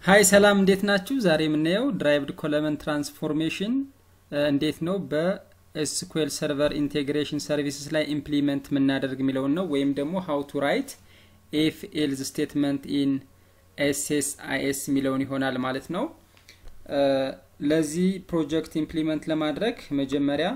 ሀይ ሰላም እንዴት ናችሁ? ዛሬ የምናየው ድራይቭድ ኮለመን ትራንስፎርሜሽን እንዴት ነው በኤስኩኤል ሰርቨር ኢንቴግሬሽን ሰርቪስስ ላይ ኢምፕሊመንት የምናደርግ የሚለውን ነው። ወይም ደግሞ ሀው ቱ ራይት ኤፍ ኤልዝ ስቴትመንት ኢን ኤስኤስ አይኤስ የሚለውን ይሆናል ማለት ነው። ለዚህ ፕሮጀክት ኢምፕሊመንት ለማድረግ መጀመሪያ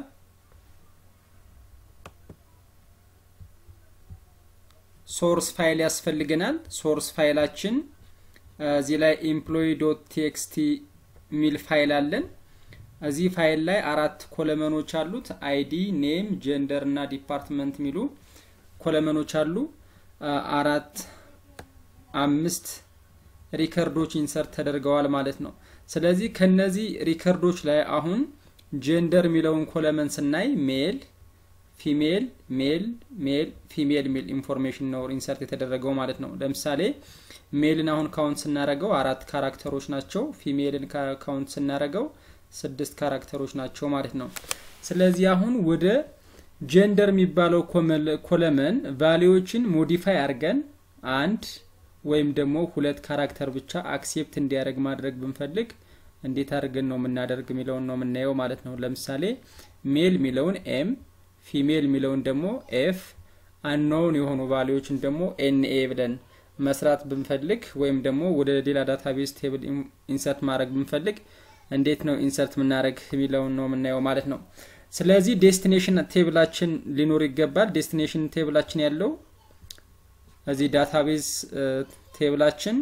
ሶርስ ፋይል ያስፈልገናል። ሶርስ ፋይላችን እዚህ ላይ ኤምፕሎይ ዶት ቴክስቲ ሚል ፋይል አለን። እዚህ ፋይል ላይ አራት ኮለመኖች አሉት። አይዲ፣ ኔም፣ ጀንደር እና ዲፓርትመንት የሚሉ ኮለመኖች አሉ። አራት አምስት ሪከርዶች ኢንሰርት ተደርገዋል ማለት ነው። ስለዚህ ከነዚህ ሪከርዶች ላይ አሁን ጀንደር የሚለውን ኮለመን ስናይ ሜል ፊሜል ሜል ሜል ፊሜል ሚል ኢንፎርሜሽን ነው ኢንሰርት የተደረገው ማለት ነው። ለምሳሌ ሜልን አሁን ካውንት ስናደረገው አራት ካራክተሮች ናቸው። ፊሜልን ካውንት ስናደረገው ስድስት ካራክተሮች ናቸው ማለት ነው። ስለዚህ አሁን ወደ ጀንደር የሚባለው ኮለመን ቫሊዎችን ሞዲፋይ አድርገን አንድ ወይም ደግሞ ሁለት ካራክተር ብቻ አክሴፕት እንዲያደርግ ማድረግ ብንፈልግ እንዴት አድርገን ነው የምናደርግ የሚለውን ነው የምናየው ማለት ነው። ለምሳሌ ሜል የሚለውን ኤም ፊሜል የሚለውን ደግሞ ኤፍ አንኖውን የሆኑ ቫሊዎችን ደግሞ ኤንኤ ብለን መስራት ብንፈልግ ወይም ደግሞ ወደ ሌላ ዳታቤዝ ቴብል ኢንሰርት ማድረግ ብንፈልግ እንዴት ነው ኢንሰርት የምናደረግ የሚለውን ነው የምናየው ማለት ነው። ስለዚህ ዴስቲኔሽን ቴብላችን ሊኖር ይገባል። ዴስቲኔሽን ቴብላችን ያለው እዚህ ዳታቤዝ ቴብላችን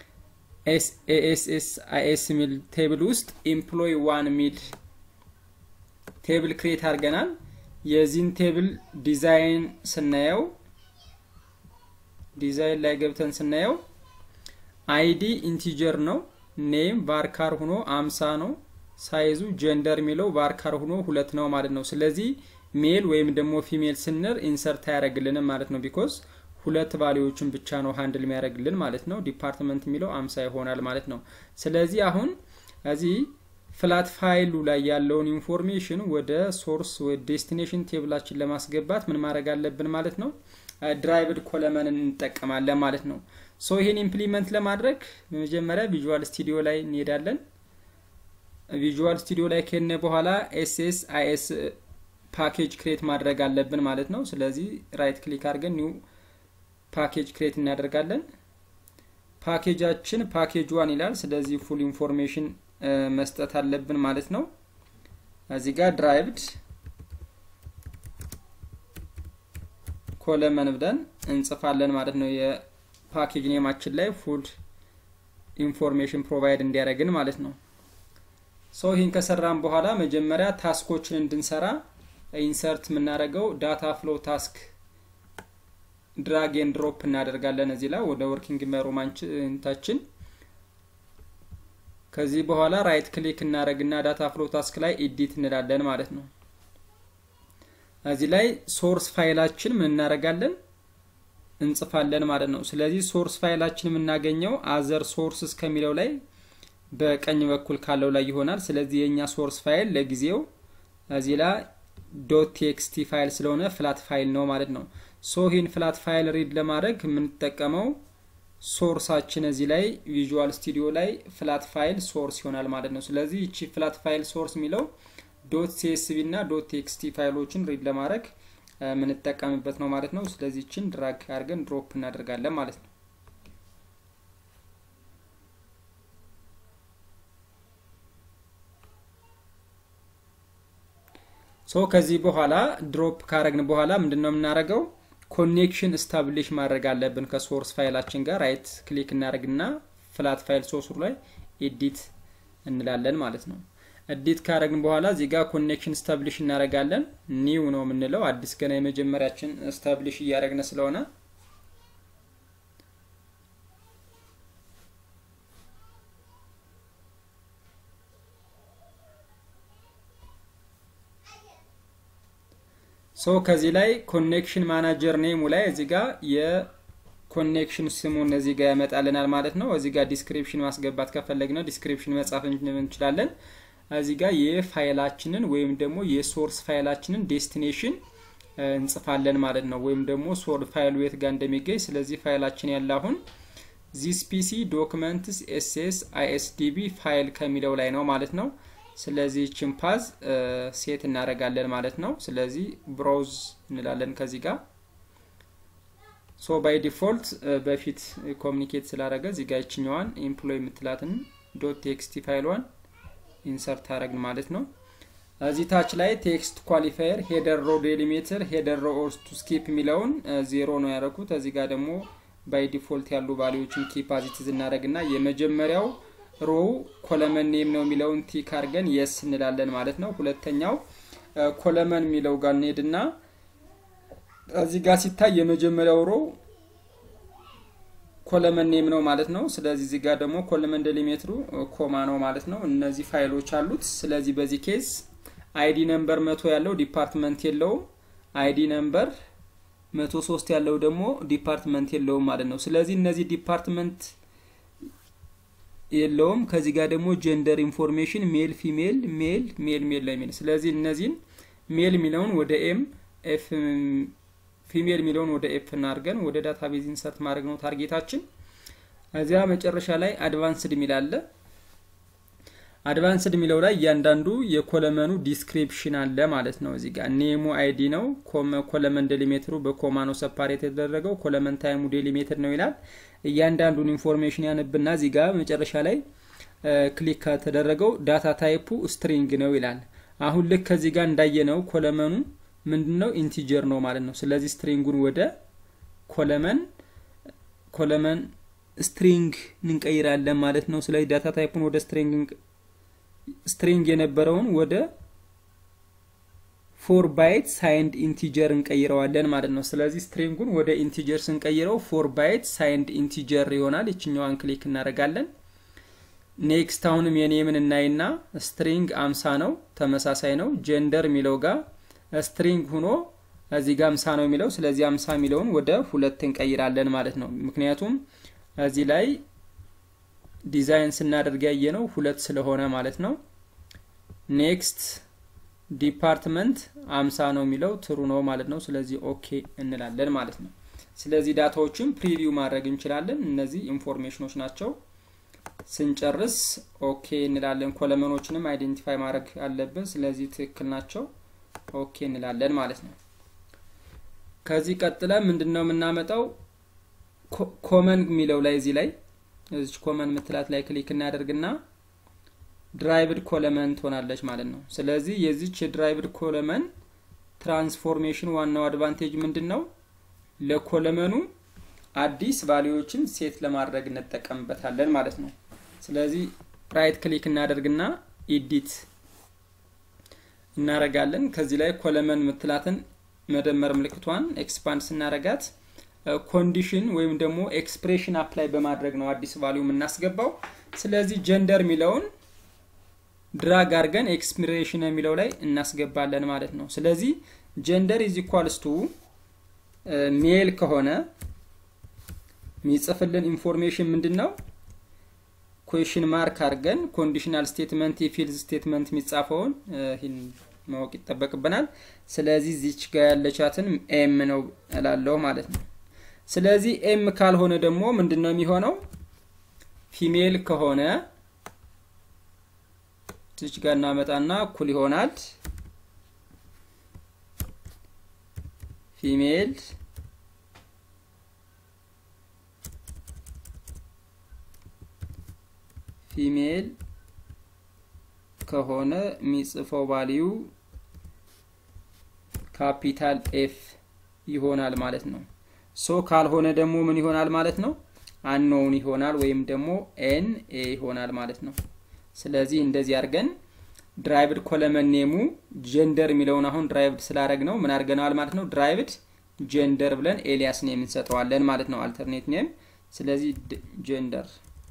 ኤስኤስ አይኤስ የሚል ቴብል ውስጥ ኤምፕሎይ ዋን የሚል ቴብል ክሬት አድርገናል። የዚህን ቴብል ዲዛይን ስናየው ዲዛይን ላይ ገብተን ስናየው አይዲ ኢንቲጀር ነው። ኔም ቫርካር ሆኖ አምሳ ነው። ሳይዙ ጀንደር የሚለው ቫርካር ሆኖ ሁለት ነው ማለት ነው። ስለዚህ ሜል ወይም ደግሞ ፊሜል ስንር ኢንሰርት አያደርግልንም ማለት ነው። ቢኮዝ ሁለት ቫሊዎችን ብቻ ነው ሃንድል የሚያደርግልን ማለት ነው። ዲፓርትመንት የሚለው አምሳ ይሆናል ማለት ነው። ስለዚህ አሁን እዚህ ፍላት ፋይሉ ላይ ያለውን ኢንፎርሜሽን ወደ ሶርስ ወደ ዴስቲኔሽን ቴብላችን ለማስገባት ምን ማድረግ አለብን ማለት ነው። ድራይቭድ ኮለመን እንጠቀማለን ማለት ነው። ሶ ይሄን ኢምፕሊመንት ለማድረግ በመጀመሪያ ቪዥዋል ስቱዲዮ ላይ እንሄዳለን። ቪዥዋል ስቱዲዮ ላይ ከነ በኋላ ኤስኤስ አይኤስ ፓኬጅ ክሬት ማድረግ አለብን ማለት ነው። ስለዚህ ራይት ክሊክ አድርገን ኒው ፓኬጅ ክሬት እናደርጋለን። ፓኬጃችን ፓኬጅ ዋን ይላል። ስለዚህ ፉል ኢንፎርሜሽን መስጠት አለብን ማለት ነው። እዚህ ጋር ድራይቭድ ኮለመን ብለን እንጽፋለን ማለት ነው። የፓኬጅ ኔማችን ላይ ፉል ኢንፎርሜሽን ፕሮቫይድ እንዲያደርግን ማለት ነው። ሶ ይህን ከሰራን በኋላ መጀመሪያ ታስኮችን እንድንሰራ ኢንሰርት የምናደርገው ዳታ ፍሎ ታስክ ድራግ ኤንድ ድሮፕ እናደርጋለን እዚህ ላይ ወደ ወርኪንግ ኢንቫይሮንመንታችን ከዚህ በኋላ ራይት ክሊክ እናደረግና ዳታ ፍሎ ታስክ ላይ ኤዲት እንላለን ማለት ነው። እዚህ ላይ ሶርስ ፋይላችን ምን እናደርጋለን እንጽፋለን ማለት ነው። ስለዚህ ሶርስ ፋይላችን የምናገኘው አዘር ሶርስስ ከሚለው ላይ በቀኝ በኩል ካለው ላይ ይሆናል። ስለዚህ የእኛ ሶርስ ፋይል ለጊዜው እዚህ ላይ ዶት ቴክስቲ ፋይል ስለሆነ ፍላት ፋይል ነው ማለት ነው። ሶ ይህን ፍላት ፋይል ሪድ ለማድረግ የምንጠቀመው ሶርሳችን እዚህ ላይ ቪዥዋል ስቱዲዮ ላይ ፍላት ፋይል ሶርስ ይሆናል ማለት ነው። ስለዚህ ይቺ ፍላት ፋይል ሶርስ የሚለው ዶት ሲኤስቪ እና ዶት ቴክስቲ ፋይሎችን ሪድ ለማድረግ የምንጠቀምበት ነው ማለት ነው። ስለዚህ ይችን ድራግ አድርገን ድሮፕ እናደርጋለን ማለት ነው። ሶ ከዚህ በኋላ ድሮፕ ካረግን በኋላ ምንድን ነው የምናደርገው? ኮኔክሽን ስታብሊሽ ማድረግ አለብን ከሶርስ ፋይላችን ጋር ራይት ክሊክ እናደርግና ፍላት ፋይል ሶርሱ ላይ ኤዲት እንላለን ማለት ነው። ኤዲት ካረግን በኋላ እዚህ ጋር ኮኔክሽን ስታብሊሽ እናደርጋለን። ኒው ነው የምንለው አዲስ ገና የመጀመሪያችን ስታብሊሽ እያደረግን ስለሆነ ሶ ከዚህ ላይ ኮኔክሽን ማናጀር ኔሙ ላይ እዚህ ጋር የኮኔክሽን ስሙን እዚህ ጋር ያመጣልናል ማለት ነው። እዚህ ጋር ዲስክሪፕሽን ማስገባት ከፈለግን ዲስክሪፕሽን መጻፍ እንችላለን። እዚህ ጋር የፋይላችንን ወይም ደግሞ የሶርስ ፋይላችንን ዴስቲኔሽን እንጽፋለን ማለት ነው። ወይም ደግሞ ሶር ፋይሉ የት ጋር እንደሚገኝ ስለዚህ ፋይላችን ያለ አሁን ዚስ ፒሲ ዶክመንትስ ኤስኤስ አይኤስዲቢ ፋይል ከሚለው ላይ ነው ማለት ነው። ስለዚህ ችን ፓዝ ሴት እናደርጋለን ማለት ነው። ስለዚህ ብራውዝ እንላለን ከዚህ ጋር ሶ ባይ ዲፎልት በፊት ኮሚኒኬት ስላደረገ እዚህ ጋር ይችኛዋን ኤምፕሎይ የምትላትን ዶት ቴክስቲ ፋይሏን ኢንሰርት አደረግን ማለት ነው። እዚህ ታች ላይ ቴክስት ኳሊፋየር ሄደር ሮ ዴሊሜትር ሄደር ሮ ኦር ቱ ስኪፕ የሚለውን ዜሮ ነው ያደረኩት። እዚህ ጋር ደግሞ ባይ ዲፎልት ያሉ ቫሊዎችን ኪፕ አዚትዝ እናደረግና የመጀመሪያው ሮው ኮለመን ኔም ነው የሚለውን ቲክ አድርገን የስ እንላለን ማለት ነው። ሁለተኛው ኮለመን የሚለው ጋር እንሄድና እዚህ ጋር ሲታይ የመጀመሪያው ሮው ኮለመን ኔም ነው ማለት ነው። ስለዚህ እዚህ ጋር ደግሞ ኮለመን ዴሊሜትሩ ኮማ ነው ማለት ነው። እነዚህ ፋይሎች አሉት። ስለዚህ በዚህ ኬዝ አይዲ ነምበር መቶ ያለው ዲፓርትመንት የለውም። አይዲ ነምበር መቶ ሶስት ያለው ደግሞ ዲፓርትመንት የለውም ማለት ነው። ስለዚህ እነዚህ ዲፓርትመንት የለውም። ከዚህ ጋር ደግሞ ጀንደር ኢንፎርሜሽን ሜል፣ ፊሜል፣ ሜል፣ ሜል፣ ሜል ነው የሚል ስለዚህ እነዚህን ሜል የሚለውን ወደ ኤም ኤፍ ፊሜል የሚለውን ወደ ኤፍ እናድርገን ወደ ዳታቤዝ ኢንሰርት ማድረግ ነው ታርጌታችን። እዚያ መጨረሻ ላይ አድቫንስድ የሚል አለ። አድቫንስድ የሚለው ላይ እያንዳንዱ የኮለመኑ ዲስክሪፕሽን አለ ማለት ነው። እዚህ ጋር ኔሙ አይዲ ነው። ኮለመን ዴሊሜትሩ በኮማ ነው ሰፓሬት የተደረገው። ኮለመን ታይሙ ዴሊሜትር ነው ይላል። እያንዳንዱን ኢንፎርሜሽን ያነብና እዚህ ጋር መጨረሻ ላይ ክሊክ ከተደረገው ዳታ ታይፑ ስትሪንግ ነው ይላል። አሁን ልክ ከዚህ ጋር እንዳየነው ኮለመኑ ምንድን ነው ኢንቲጀር ነው ማለት ነው። ስለዚህ ስትሪንጉን ወደ ኮለመን ኮለመን ስትሪንግ እንቀይራለን ማለት ነው። ስለዚህ ዳታ ታይፑን ወደ ስትሪንግ ስትሪንግ የነበረውን ወደ ፎር ባይት ሳይንድ ኢንቲጀር እንቀይረዋለን ማለት ነው። ስለዚህ ስትሪንጉን ወደ ኢንቲጀር ስንቀይረው ፎር ባይት ሳይንድ ኢንቲጀር ይሆናል። ይችኛዋን ክሊክ እናደርጋለን። ኔክስት አሁንም የኔምን እናይና ስትሪንግ አምሳ ነው፣ ተመሳሳይ ነው። ጀንደር የሚለው ጋር ስትሪንግ ሁኖ እዚህ ጋር አምሳ ነው የሚለው ስለዚህ አምሳ የሚለውን ወደ ሁለት እንቀይራለን ማለት ነው። ምክንያቱም እዚህ ላይ ዲዛይን ስናደርግ ያየ ነው ሁለት ስለሆነ ማለት ነው። ኔክስት ዲፓርትመንት አምሳ ነው የሚለው ትሩ ነው ማለት ነው። ስለዚህ ኦኬ እንላለን ማለት ነው። ስለዚህ ዳታዎችን ፕሪቪው ማድረግ እንችላለን። እነዚህ ኢንፎርሜሽኖች ናቸው። ስንጨርስ ኦኬ እንላለን። ኮለመኖችንም አይዴንቲፋይ ማድረግ አለብን። ስለዚህ ትክክል ናቸው። ኦኬ እንላለን ማለት ነው። ከዚህ ቀጥለ ምንድን ነው የምናመጣው? ኮመን የሚለው ላይ እዚህ ላይ እዚች ኮመን ምትላት ላይ ክሊክ እናደርግና ድራይቭድ ኮለመን ትሆናለች ማለት ነው። ስለዚህ የዚች የድራይቭድ ኮለመን ትራንስፎርሜሽን ዋናው አድቫንቴጅ ምንድን ነው? ለኮለመኑ አዲስ ቫሊዎችን ሴት ለማድረግ እንጠቀምበታለን ማለት ነው። ስለዚህ ራይት ክሊክ እናደርግና ኢዲት እናረጋለን። ከዚህ ላይ ኮለመን ምትላትን መደመር ምልክቷን ኤክስፓንድ ስናረጋት ኮንዲሽን ወይም ደግሞ ኤክስፕሬሽን አፕላይ በማድረግ ነው አዲስ ቫሊዩ የምናስገባው። ስለዚህ ጀንደር የሚለውን ድራግ አድርገን ኤክስፕሬሽን የሚለው ላይ እናስገባለን ማለት ነው። ስለዚህ ጀንደር ኢዝ ኢኳልስ ቱ ሜል ከሆነ የሚጽፍልን ኢንፎርሜሽን ምንድን ነው? ኩዌሽን ማርክ አድርገን ኮንዲሽናል ስቴትመንት የፊልዝ ስቴትመንት የሚጻፈውን ይህን ማወቅ ይጠበቅብናል። ስለዚህ ዚች ጋር ያለቻትን ኤም ነው እላለሁ ማለት ነው። ስለዚህ ኤም ካልሆነ ደግሞ ምንድን ነው የሚሆነው? ፊሜል ከሆነ ዚች ጋር እናመጣና እኩል ይሆናል ፊሜል ፊሜል ከሆነ የሚጽፈው ቫሊዩ ካፒታል ኤፍ ይሆናል ማለት ነው። ሶ ካልሆነ ደግሞ ምን ይሆናል ማለት ነው? አንኖውን ይሆናል ወይም ደግሞ ኤን ኤ ይሆናል ማለት ነው። ስለዚህ እንደዚህ አድርገን ድራይቭድ ኮለመን ኔሙ ጀንደር የሚለውን አሁን ድራይቭድ ስላደረግ ነው ምን አድርገነዋል ማለት ነው። ድራይቭድ ጀንደር ብለን ኤሊያስ ኔም እንሰጠዋለን ማለት ነው። አልተርኔት ኔም ስለዚህ ጀንደር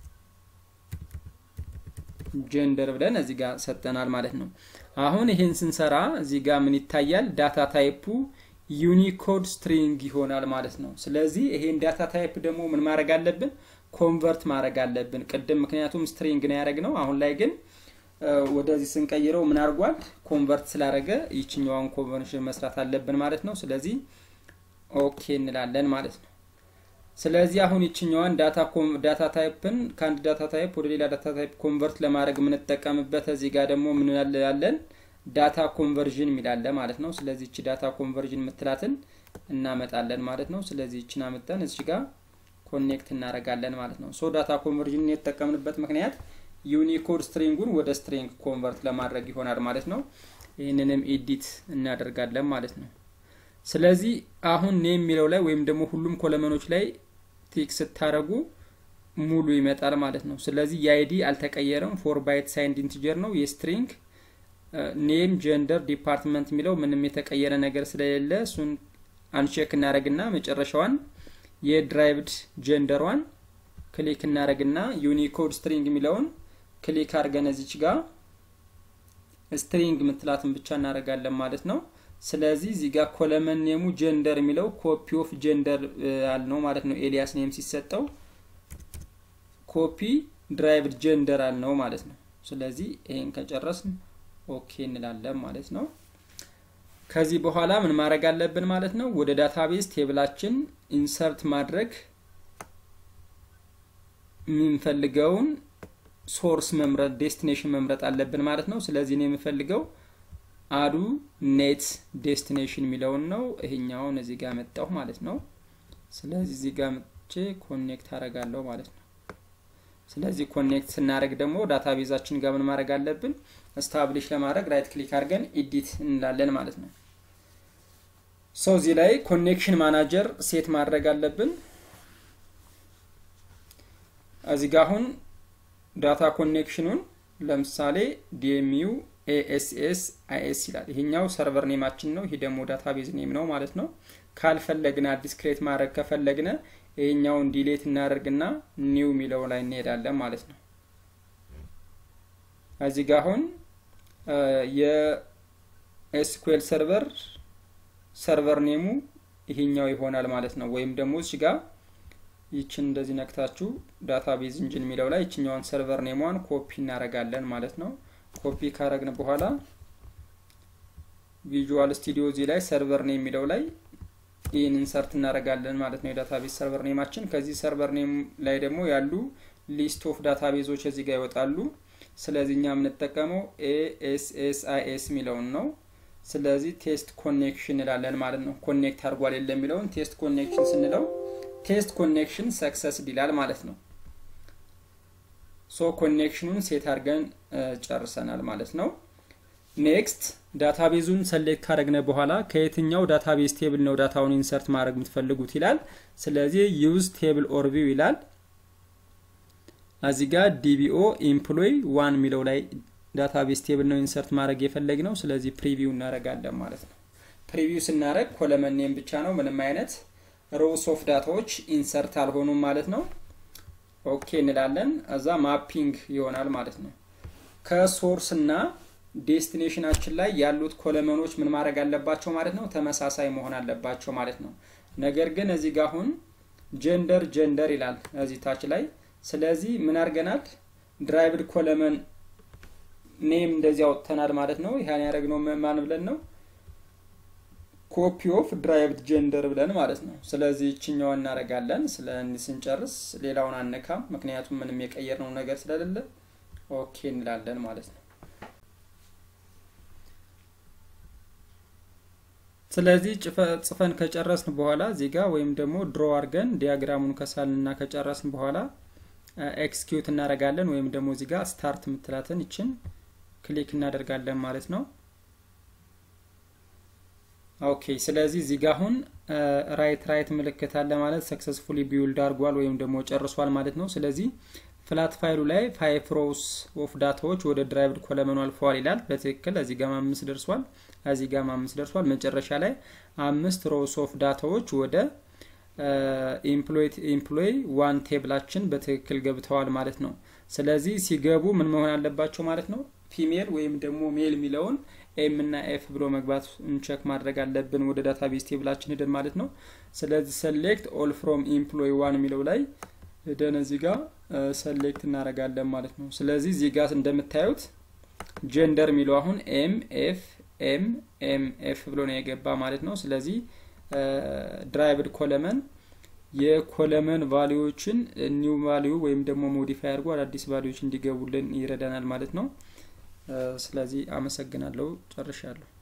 ጀንደር ብለን እዚህ ጋር ሰጠናል ማለት ነው። አሁን ይሄን ስንሰራ እዚህ ጋር ምን ይታያል? ዳታ ታይፑ ዩኒኮድ ስትሪንግ ይሆናል ማለት ነው። ስለዚህ ይሄን ዳታ ታይፕ ደግሞ ምን ማድረግ አለብን? ኮንቨርት ማድረግ አለብን። ቅድም ምክንያቱም ስትሪንግ ነው ያደረግነው። አሁን ላይ ግን ወደዚህ ስንቀይረው ምን አድርጓል? ኮንቨርት ስላደረገ ይችኛዋን ኮንቨርሽን መስራት አለብን ማለት ነው። ስለዚህ ኦኬ እንላለን ማለት ነው። ስለዚህ አሁን ይችኛዋን ዳታ ታይፕን ከአንድ ዳታ ታይፕ ወደ ሌላ ዳታ ታይፕ ኮንቨርት ለማድረግ የምንጠቀምበት እዚህ ጋር ደግሞ ምን ያለን ዳታ ኮንቨርዥን የሚላለ ማለት ነው። ስለዚህ እቺ ዳታ ኮንቨርዥን የምትላትን እናመጣለን ማለት ነው። ስለዚህ እችን አመጣን እዚህ ጋር ኮኔክት እናደርጋለን ማለት ነው። ሶ ዳታ ኮንቨርዥን የተጠቀምንበት ምክንያት ዩኒኮድ ስትሪንጉን ወደ ስትሪንግ ኮንቨርት ለማድረግ ይሆናል ማለት ነው። ይህንንም ኤዲት እናደርጋለን ማለት ነው። ስለዚህ አሁን ኔም የሚለው ላይ ወይም ደግሞ ሁሉም ኮለመኖች ላይ ቲክ ስታደረጉ ሙሉ ይመጣል ማለት ነው። ስለዚህ የአይዲ አልተቀየረም። ፎር ባይት ሳይንድ ኢንቲጀር ነው። የስትሪንግ ኔም፣ ጀንደር፣ ዲፓርትመንት የሚለው ምንም የተቀየረ ነገር ስለሌለ እሱን አንቼክ እናደረግና መጨረሻዋን የድራይቭድ ጀንደሯን ክሊክ እናደረግና ዩኒኮድ ስትሪንግ የሚለውን ክሊክ አድርገን እዚች ጋር ስትሪንግ ምትላትን ብቻ እናደርጋለን ማለት ነው። ስለዚህ እዚህ ጋር ኮለመን ኔሙ ጀንደር የሚለው ኮፒ ኦፍ ጀንደር አልነው ማለት ነው። ኤሊያስ ኔም ሲሰጠው ኮፒ ድራይቭድ ጀንደር አልነው ማለት ነው። ስለዚህ ይሄን ከጨረስን ኦኬ እንላለን ማለት ነው። ከዚህ በኋላ ምን ማድረግ አለብን ማለት ነው? ወደ ዳታቤዝ ቴብላችን ኢንሰርት ማድረግ የምንፈልገውን ሶርስ መምረጥ ዴስቲኔሽን መምረጥ አለብን ማለት ነው። ስለዚህ እኔ የምፈልገው አዱ ኔት ዴስቲኔሽን የሚለውን ነው። ይሄኛውን እዚህ ጋር መጣሁ ማለት ነው። ስለዚህ እዚህ ጋር መጥቼ ኮኔክት አረጋለሁ ማለት ነው። ስለዚህ ኮኔክት ስናደረግ ደግሞ ዳታቤዛችን ጋር ምን ማድረግ አለብን? ስታብሊሽ ለማድረግ ራይት ክሊክ አድርገን ኢዲት እንላለን ማለት ነው። ሰው እዚህ ላይ ኮኔክሽን ማናጀር ሴት ማድረግ አለብን። እዚህ ጋር አሁን ዳታ ኮኔክሽኑን ለምሳሌ ዲኤምዩ ኤኤስኤስ አይኤስ ይላል። ይሄኛው ሰርቨር ኔማችን ነው። ይሄ ደግሞ ዳታቤዝ ኔም ነው ማለት ነው። ካልፈለግነ አዲስ ክሬት ማድረግ ከፈለግነ ይሄኛውን ዲሌት እናደርግና ኒው የሚለው ላይ እንሄዳለን ማለት ነው። እዚህ ጋር አሁን የኤስኩኤል ሰርቨር ሰርቨር ኔሙ ይሄኛው ይሆናል ማለት ነው። ወይም ደግሞ እዚህ ጋር ይችን እንደዚህ ነክታችሁ ዳታቤዝ ኢንጂን የሚለው ላይ ይችኛዋን ሰርቨር ኔሟን ኮፒ እናደርጋለን ማለት ነው። ኮፒ ካረግን በኋላ ቪዥዋል ስቱዲዮ እዚህ ላይ ሰርቨር ኔም የሚለው ላይ ይህን ኢንሰርት እናደርጋለን ማለት ነው። የዳታቤዝ ሰርቨር ኔማችን ከዚህ ሰርቨር ኔም ላይ ደግሞ ያሉ ሊስት ኦፍ ዳታቤዞች እዚህ ጋር ይወጣሉ። ስለዚህ እኛ የምንጠቀመው ኤኤስኤስአይኤስ የሚለውን ነው። ስለዚህ ቴስት ኮኔክሽን እንላለን ማለት ነው። ኮኔክት አድርጓል የለ የሚለውን ቴስት ኮኔክሽን ስንለው ቴስት ኮኔክሽን ሰክሰስ ይላል ማለት ነው። ሶ ኮኔክሽኑን ሴት አድርገን ጨርሰናል ማለት ነው። ኔክስት ዳታቤዙን ሰሌክት ካደረግነ በኋላ ከየትኛው ዳታቤዝ ቴብል ነው ዳታውን ኢንሰርት ማድረግ የምትፈልጉት ይላል። ስለዚህ ዩዝ ቴብል ኦርቪው ይላል። እዚህ ጋር ዲቢኦ ኢምፕሎይ ዋን የሚለው ላይ ዳታቤዝ ቴብል ነው ኢንሰርት ማድረግ የፈለግ ነው። ስለዚህ ፕሪቪው እናደርጋለን ማለት ነው። ፕሪቪው ስናደረግ ኮለመን ኔም ብቻ ነው፣ ምንም አይነት ሮውስ ኦፍ ዳታዎች ኢንሰርት አልሆኑም ማለት ነው። ኦኬ እንላለን። እዛ ማፒንግ ይሆናል ማለት ነው። ከሶርስ እና ዴስቲኔሽናችን ላይ ያሉት ኮለመኖች ምን ማድረግ አለባቸው ማለት ነው? ተመሳሳይ መሆን አለባቸው ማለት ነው። ነገር ግን እዚህ ጋር አሁን ጀንደር ጀንደር ይላል እዚህ ታች ላይ። ስለዚህ ምን አድርገናል? ድራይቭድ ኮለመን ኔም እንደዚህ አውጥተናል ማለት ነው። ይህን ያደረግነው ማን ብለን ነው? ኮፒ ኦፍ ድራይቭድ ጀንደር ብለን ማለት ነው። ስለዚህ ይችኛዋ እናደርጋለን። ስለ ስንጨርስ ሌላውን አነካም፣ ምክንያቱም ምንም የቀየርነው ነገር ስለሌለ ኦኬ እንላለን ማለት ነው። ስለዚህ ጽፈን ከጨረስን በኋላ እዚህ ጋር ወይም ደግሞ ድሮ አድርገን ዲያግራሙን ከሳልንና ከጨረስን በኋላ ኤክስኪዩት እናደርጋለን ወይም ደግሞ እዚህ ጋር ስታርት የምትላትን ይችን ክሊክ እናደርጋለን ማለት ነው። ኦኬ ስለዚህ እዚህ ጋር አሁን ራይት ራይት ምልክት አለ ማለት ሰክሰስፉሊ ቢውልድ አድርጓል ወይም ደግሞ ጨርሷል ማለት ነው። ስለዚህ ፍላት ፋይሉ ላይ ፋይቭ ሮውስ ኦፍ ዳታዎች ወደ ድራይቭድ ኮለመኑ አልፈዋል ይላል። በትክክል እዚህ ጋር አምስት ደርሷል፣ እዚህ ጋር አምስት ደርሷል። መጨረሻ ላይ አምስት ሮውስ ኦፍ ዳታዎች ወደ ኢምፕሎይ ዋን ቴብላችን በትክክል ገብተዋል ማለት ነው። ስለዚህ ሲገቡ ምን መሆን አለባቸው ማለት ነው? ፊሜል ወይም ደግሞ ሜል የሚለውን ኤም እና ኤፍ ብሎ መግባት ቼክ ማድረግ አለብን ወደ ዳታቤዝ ቴብላችን ሄደን ማለት ነው። ስለዚህ ሰሌክት ኦል ፍሮም ኢምፕሎይ ዋን የሚለው ላይ ሄደን እዚህ ጋር ሰሌክት እናደርጋለን ማለት ነው። ስለዚህ እዚህ ጋር እንደምታዩት ጀንደር የሚለው አሁን ኤም ኤፍ ኤም ኤም ኤፍ ብሎ ነው የገባ ማለት ነው። ስለዚህ ድራይቭድ ኮለመን የኮለመን ቫሊዎችን ኒው ቫሊዩ ወይም ደግሞ ሞዲፋይ አድርጎ አዳዲስ ቫሊዎች እንዲገቡልን ይረዳናል ማለት ነው። ስለዚህ አመሰግናለሁ። ጨርሻለሁ።